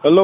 ሄሎ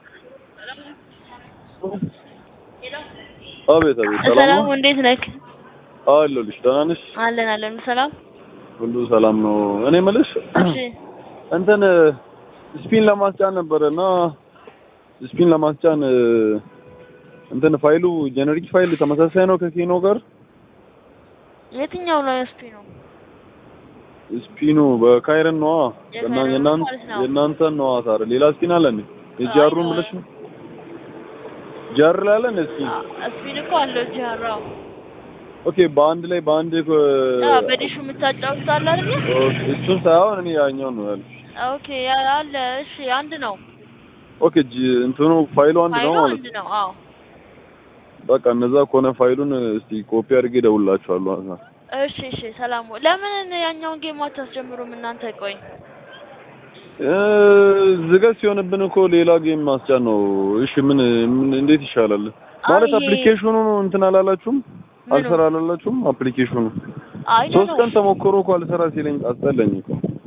አቤት አቤት ሰላም ሰላም ነው እንዴት ነህ? አለሁልሽ ደህና ነሽ አለን አለን ሰላም። ሁሉ ሰላም ነው እኔ የምልሽ እሺ እንትን ስፒን ለማስጫን ነበረ እና ስፒን ለማስጫን እንትን ፋይሉ ጀነሪክ ፋይል ተመሳሳይ ነው ከኬኖ ጋር የትኛው ነው ስፒ ነው? ስፒኑ በካይረን ነዋ የካይረን የእናንተ ነው ማለት ነው። የእናንተን ነዋ ታዲያ ሌላ ስፒን አለ እንዴ የጃሩን ብለሽ ነው ጃር ላይ አለ እንዴ ስፒን ስፒን እኮ አለው ጃራው። ኦኬ በአንድ ላይ በአንድ አዎ በዲሹ የምታጫውቱት አለ አይደል? እሱን ሳይሆን እኔ ያኛውን ነው ያልኩሽ ኦኬ ያ አለ። እሺ አንድ ነው። ኦኬ ጂ እንትኑ ፋይሉ አንድ ነው ፋይሉ ማለት አንድ ነው ነው። አዎ በቃ እነዛ ከሆነ ፋይሉን እስቲ ኮፒ አድርጌ እደውልላችኋለሁ እሺ እሺ ሰላም። ለምን ያኛውን ጌም አታስጀምሩም እናንተ? ቆይ እ ዝገት ሲሆንብን እኮ ሌላ ጌም ማስጫን ነው። እሺ ምን ምን እንዴት ይሻላል? ማለት ይሄ- አፕሊኬሽኑ እንትን አላላችሁም? ምኑ? አልሰራ አላላችሁም? አፕሊኬሽኑ አይ ሶስት ነው ቀን ተሞክሮ እኮ አልሰራ ሲለኝ አስጠላኝ እኮ።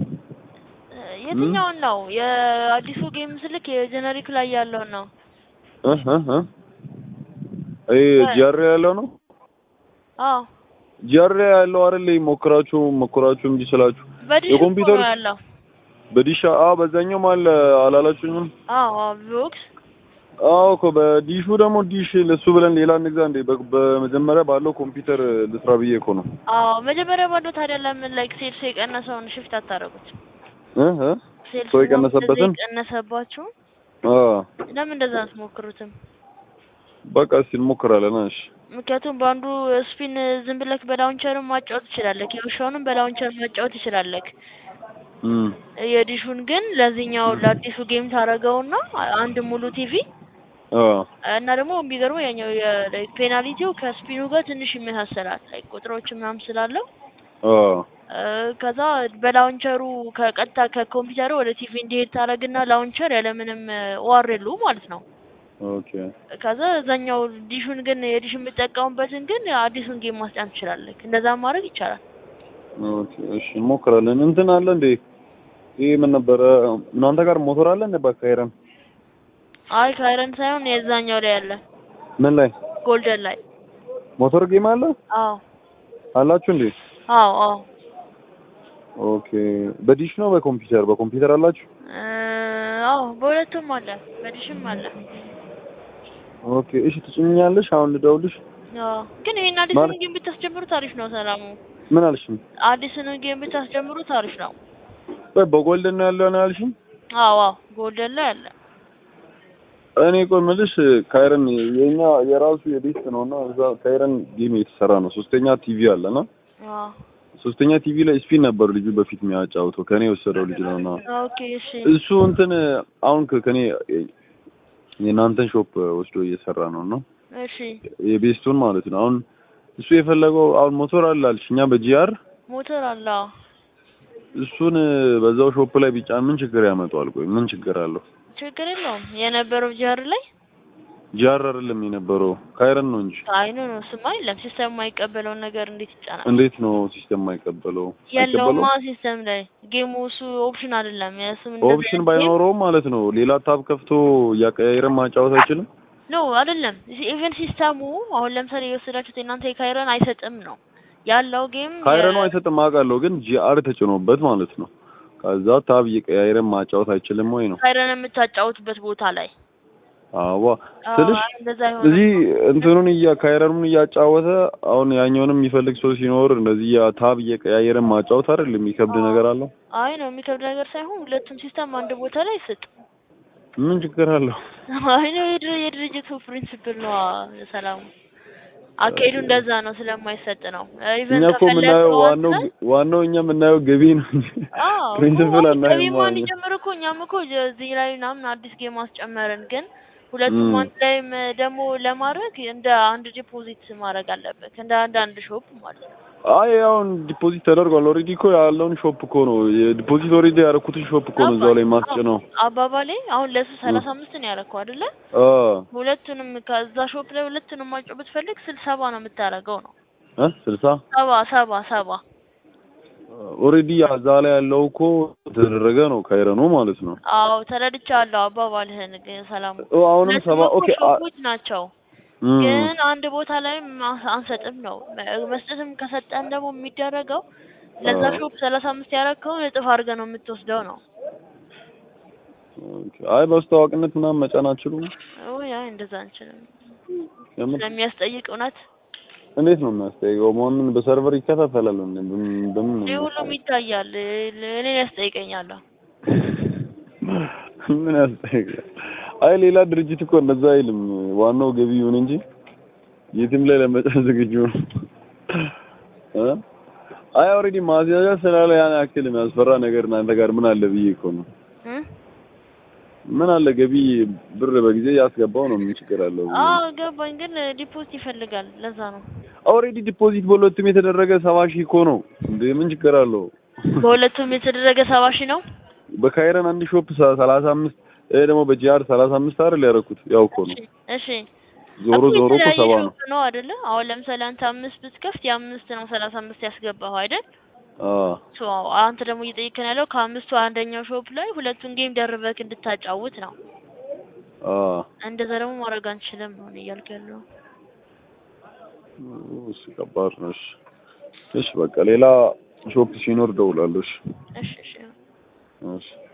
የትኛውን ነው? የአዲሱ ጌም ስልክ የጀነሪክ ላይ ያለው ነው። እህ እህ እህ አይ ጂአር ያለው ነው አዎ ጂአር ያለው አይደል? ሞክራችሁ ሞክራችሁ እንጂ ስላችሁ በዲሽ የኮምፒውተር- ነው ያለው። በዲሻ አ በዛኛው ማለ አላላችሁኝም? አዎ አዎ ቦክስ አዎ እኮ በዲሹ ደግሞ ዲሽ ለሱ ብለን ሌላ እንግዛ እንዴ? በ- በመጀመሪያ ባለው ኮምፒውተር ልስራ ብዬ እኮ ነው። አዎ መጀመሪያ ባለው ታዲያ ለምን ላይክ ሴልስ የቀነሰውን ሽፍት አታደርጉት? እህ እህ ሴልስ ሰው የቀነሰበትን? የቀነሰባችሁ አ ለምን እንደዛ አትሞክሩትም? በቃ እስኪ እንሞክራለን። እሺ ምክንያቱም በአንዱ ስፒን ዝም ብለክ በላውንቸርም ማጫወት ትችላለህ። የውሻውንም በላውንቸር ማጫወት ትችላለህ። እም የዲሹን ግን ለዚህኛው ለአዲሱ ጌም ታደርገውና አንድ ሙሉ ቲቪ አ እና ደግሞ የሚገርመው ያኛው ፔናሊቲው ከስፒኑ ጋር ትንሽ ይመሳሰላል። ላይ ቁጥሮች ምናምን ስላለው አ እ ከዛ በላውንቸሩ ከቀጥታ ከኮምፒውተሩ ወደ ቲቪ እንዲሄድ ታደርግና ላውንቸር ያለምንም ኦአርኤሉ ማለት ነው። ኦኬ ከዛ እዛኛው ዲሹን ግን የዲሽ የምጠቀሙበትን ግን አዲሱን ጌም ማስጫን ትችላለህ። እንደዛ ማድረግ ይቻላል። ኦኬ እሺ እንሞክራለን። እንትን አለ እንዴ? ይሄ ምን ነበረ? እናንተ ጋር ሞተር አለ እንዴ? በካይረን አይ ካይረን ሳይሆን የዛኛው ላይ ያለ ምን ላይ ጎልደን ላይ። ሞተር ጌም አለ አዎ አላችሁ እንዴ? አዎ አዎ ኦኬ በዲሽ ነው በኮምፒውተር? በኮምፒውተር አላችሁ? እ አዎ በሁለቱም አለ፣ በዲሽም አለ። ኦኬ እሺ ትጭኛለሽ? አሁን ልደውልሽ? አዎ ግን ይሄን አዲሱን ማለት- ጌም ብታስጀምሩት አሪፍ ነው። ሰላሙ ምን አልሽኝ? አዲሱን ጌም ብታስጀምሩት አሪፍ ነው። ወይ በጎልደን ነው ያለው ነው ያልሽኝ? አዎ አዎ ጎልደን ላይ አለ። እኔ ቆይ የምልሽ ካይረን የኛ የራሱ የቤት ነውና እዛ ካይረን ጌም የተሰራ ነው። ሶስተኛ ቲቪ አለና አዎ ሶስተኛ ቲቪ ላይ ስፒን ነበር ልጁ በፊት የሚያጫውተው ከኔ የወሰደው ልጅ ነውና ኦኬ እሺ እሱ እንትን አሁን ከ- ከኔ የእናንተን ሾፕ ወስዶ እየሰራ ነው እና እሺ የቤስቱን ማለት ነው። አሁን እሱ የፈለገው አሁን ሞተር አለ አልሽ፣ እኛ በጂአር ሞተር አለ። አዎ እሱን በዛው ሾፕ ላይ ቢጫን ምን ችግር ያመጣዋል? ቆይ ምን ችግር አለው? ችግር የለውም። የነበረው ጃር ላይ ጂአር አይደለም የነበረው ካይረን ነው እንጂ። አይኑ ነው ስማ የለም ሲስተም የማይቀበለውን ነገር እንዴት ይጫናል? እንዴት ነው ሲስተም የማይቀበለው? የለውማ አይቀበለውም? ሲስተም ላይ ጌሙ እሱ ኦፕሽን አይደለም። የስም እንደዚህ ኦፕሽን አይነት ጌም- ባይኖረውም ማለት ነው ሌላ ታብ ከፍቶ እያቀያየረ ማጫወት አይችልም። ኖ አይደለም። ኢቨን ሲስተሙ አሁን ለምሳሌ የወሰዳችሁት የእናንተ የካይረን አይሰጥም ነው ያለው ጌም ካይረኑ የ- አይሰጥም አውቃለሁ፣ ግን ጂአር ተጭኖበት ማለት ነው። ከዛ ታብ እየቀያየረ ማጫወት አይችልም ወይ ነው? ካይረን የምታጫውትበት ቦታ ላይ አዋ አዎ፣ ስልሽ እንደዛ ይሆናል። እዚህ እንትኑን እያ ካይረኑን እያጫወተ አሁን ያኛውንም የሚፈልግ ሰው ሲኖር እንደዚህ ያ ታብ እየቀያየረ ማጫወት አይደል የሚከብድ ነገር አለው? አይ ነው የሚከብድ ነገር ሳይሆን ሁለቱም ሲስተም አንድ ቦታ ላይ ስጥ። ምን ችግር አለው? አይ ነው የድር- የድርጅቱ ፕሪንሲፕል ነው። ሰላሙ አካሄዱ እንደዛ ነው፣ ስለማይሰጥ ነው። ኢቨን እኛ እኮ የምናየው ዋናው ዋናው እኛ የምናየው ገቢ ነው እንጂ ፕሪንሲፕል አናይም ከቢማ ማለት ነው። እንዲጀምር እኮ እኛም እኮ እዚህ ላይ ምናምን አዲስ ጌም አስጨመርን፣ ግን ሁለቱም ም። አንድ ላይም ደግሞ ለማድረግ እንደ አንድ ዲፖዚት ማድረግ አለበት፣ እንደ አንድ አንድ ሾፕ ማለት ነው። አይ አሁን ዲፖዚት ተደርጓል። ኦልሬዲ እኮ ያለውን ሾፕ እኮ ነው የዲፖዚት ኦልሬዲ ያደረኩትን ሾፕ እኮ ነው እዛው ላይ ማስጭ ነው። አባባሌ አሁን ለሱ ሰላሳ አምስት ነው ያደረከው አይደለ? አ ሁለቱንም ከዛ ሾፕ ላይ ሁለቱንም ማጫወት ብትፈልግ ስልሳ ሰባ ነው የምታደርገው ነው። እ ስልሳ ሰባ ሰባ ሰባ ኦልሬዲ እዛ ላይ ያለው እኮ የተደረገ ነው ካይረኖ ማለት ነው። አዎ ተረድቻለሁ አባባልህን ግን ሰላሙ ኦ አሁንም ሁለቱም ሰባ እኮ ኦኬ አ- ሾፖች ናቸው እም፣ ግን አንድ ቦታ ላይ ማ- አንሰጥም ነው መ- መስጠትም ከሰጠን ደግሞ የሚደረገው ለዛ አዎ። ሾፕ ሰላሳ አምስት ያረከውን እጥፍ አድርገህ ነው የምትወስደው ነው ኦኬ። አይ በአስተዋዋቂነት ምናምን መጫን አትችሉም? ወይ አይ እንደዛ አንችልም የምር ስለሚያስጠይቅ እውነት እንዴት ነው የሚያስጠይቀው? መሆኑን በሰርቨር ይከታተላል እንዴ? በምን በምን ነው ይህ ሁሉም ይታያል እኔን ያስጠይቀኛል ምን ያስጠይቃል? አይ ሌላ ድርጅት እኮ እንደዛ አይልም። ዋናው ገቢ ይሁን እንጂ የትም ላይ ለመጫን ዝግጁ ነው። እ? አይ ኦልሬዲ ማስያዣ ስላለ ያን ያክል የሚያስፈራ ነገር እናንተ ጋር ምን አለ ብዬ እኮ ነው። እ? ምን አለ ገቢ ብር በጊዜ ያስገባው ነው። ምን ችግር አለው? አዎ ገባኝ ግን ዲፖዚት ይፈልጋል ለዛ ነው ኦልሬዲ ዲፖዚት በሁለቱም የተደረገ ሰባ ሺህ እኮ ነው እንዴ! ምን ችግር አለው? በሁለቱም የተደረገ ሰባ ሺህ ነው በካይረን አንድ ሾፕ ሰ- ሰላሳ አምስት ይሄ ደግሞ በጂአር ሰላሳ አምስት አይደል ያደረኩት? ያው እኮ ነው። እሺ እሺ ዞሮ እኮ ዞሮ እኮ የተለያየ ሰባ ነው። ሾፕ ነው አይደለ? አሁን ለምሳሌ አንተ አምስት ብትከፍት የአምስት ነው ሰላሳ አምስት ያስገባኸው አይደል? አዎ ሶ አንተ ደግሞ እየጠየቅን ያለው ከአምስቱ አንደኛው ሾፕ ላይ ሁለቱን ጌም ደርበክ እንድታጫውት ነው። አዎ እንደዛ ደግሞ ማድረግ አንችልም ነው እኔ እያልኩ ያለው። እሺ ከባድ ነው። እሺ እሺ በቃ ሌላ ሾፕ ሲኖር ደውላለሁ። እሺ እሺ እሺ እሺ